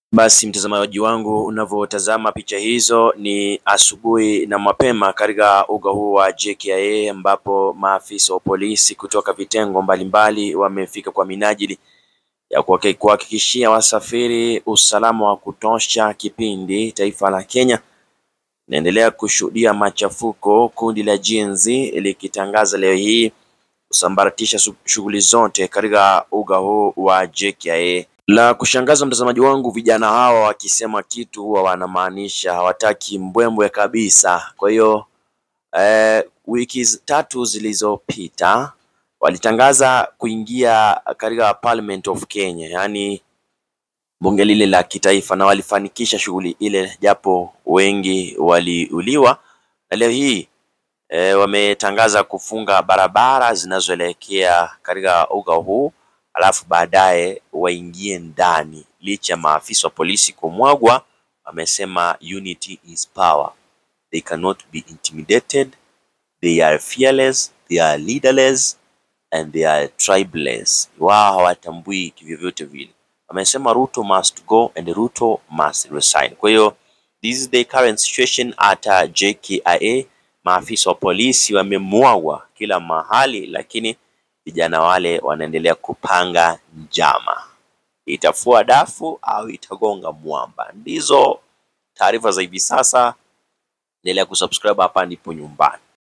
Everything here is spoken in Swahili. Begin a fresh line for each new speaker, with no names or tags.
Basi mtazamaji wangu, unavyotazama picha hizo ni asubuhi na mapema katika uga huu wa JKIA ambapo maafisa wa polisi kutoka vitengo mbalimbali wamefika kwa minajili ya kuhakikishia wasafiri usalama wa kutosha kipindi taifa la Kenya inaendelea kushuhudia machafuko, kundi la Gen Z likitangaza leo hii kusambaratisha shughuli zote katika uga huu wa JKIA. La kushangaza mtazamaji wangu, vijana hawa wakisema kitu huwa wanamaanisha, hawataki mbwembwe kabisa. Kwa hiyo eh, wiki tatu zilizopita walitangaza kuingia katika Parliament of Kenya, yaani bunge lile la kitaifa, na walifanikisha shughuli ile, japo wengi waliuliwa. Na leo hii e, wametangaza kufunga barabara zinazoelekea katika uga huu, alafu baadaye waingie ndani. Licha ya maafisa wa polisi kumwagwa, wamesema unity is power, they cannot be intimidated, they are fearless, they are leaderless and they are tribeless. Wao hawatambui kivyovyote vile. Wamesema Ruto must go and Ruto must resign. Kwa hiyo this is the current situation at uh, JKIA. Maafisa wa polisi wamemwagwa kila mahali, lakini vijana wale wanaendelea kupanga njama. Itafua dafu au itagonga mwamba? Ndizo taarifa za hivi sasa. Endelea kusubscribe hapa ndipo nyumbani.